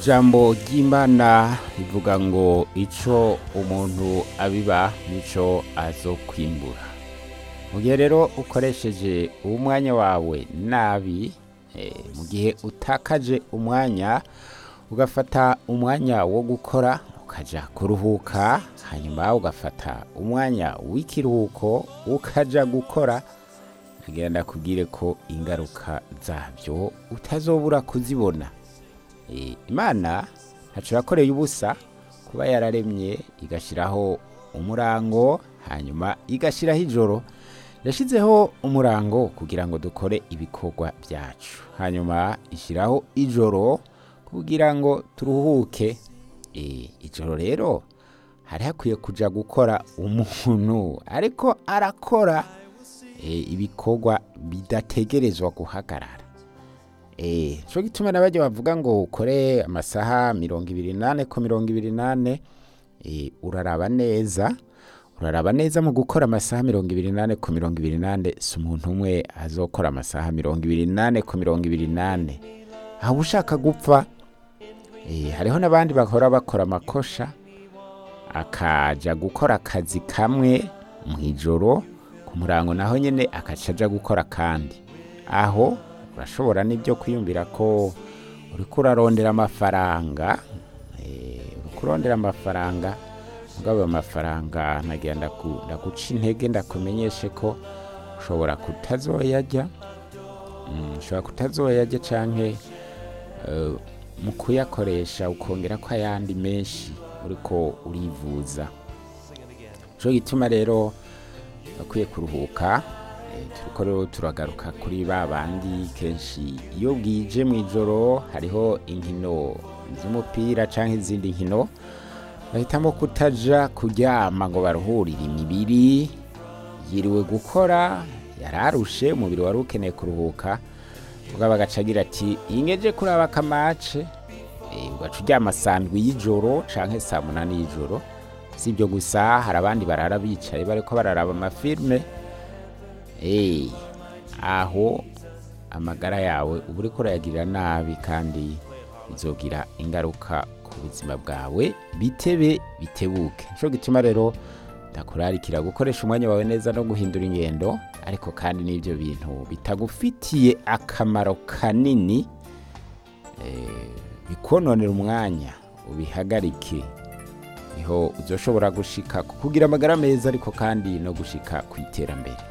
ijambo ry'imana rivuga ngo icyo umuntu abiba nicyo azokwimbura mu gihe rero ukoresheje umwanya wawe nabi eh, mu gihe utakaje umwanya ugafata umwanya wo gukora ukajya kuruhuka hanyuma ugafata umwanya w'ikiruhuko ukajya gukora agenda kubwire ko ingaruka zabyo utazobura kuzibona Eh, imana ntaco yakoreye ubusa kuba yararemye igashyiraho umurango hanyuma igashyiraho ijoro yashyizeho umurango kugira ngo dukore ibikorwa byacu hanyuma ishyiraho ijoro kugira ngo turuhuke Eh, ijoro rero hari hakwiye kuja gukora umuntu ariko arakora eh, ibikorwa bidategerezwa guhagarara Eh, cyo gituma n'abajya bavuga ngo ukore amasaha mirongo ibiri nane ku mirongo ibiri nane eh, uraraba neza uraraba neza mu gukora amasaha mirongo ibiri nane ku mirongo ibiri nane si umuntu umwe azokora amasaha mirongo ibiri nane ku mirongo ibiri nane aho ushaka gupfa eh, hariho n'abandi bahora bakora amakosha akaja gukora akazi kamwe mu ijoro ku murango naho nyine akaca aja gukora kandi aho urashobora n'ibyo kwiyumvira ko uriko urarondera amafaranga eh, uriko urondera amafaranga mugabo ayo mafaranga nagira ndaku- ndaguca intege ndakumenyeshe ko ushobora kutazoyarya Mm, ushobora kutazoyarya canke eh, mu kuyakoresha ukongera ko ayandi menshi uriko urivuza cyo gituma rero bakwiye kuruhuka eh, turiko rero turagaruka kuri ba bandi kenshi iyo bwije mu ijoro hariho inkino z'umupira canke izindi nkino bahitamo kutaja kuryama ngo baruhurire imibiri yiriwe gukora yararushe umubiri wari ukeneye kuruhuka ubwo bagaca agira ati ingeje kuraba akamace Eh, ugaca uryama saa ndwi y'ijoro canke saa munani y'ijoro si ibyo gusa hari abandi barara bicaye bariko bararaba amafilme Eh, aho amagara yawe uba uriko urayagirira nabi kandi bizogira ingaruka ku buzima bwawe bitebe bitebuke nico gituma rero ndakurarikira gukoresha umwanya wawe neza no guhindura ingendo ariko kandi n'ibyo bintu bitagufitiye akamaro kanini eh, bikononera umwanya ubihagarike niho uzoshobora gushika ku kugira amagara meza ariko kandi no gushika ku iterambere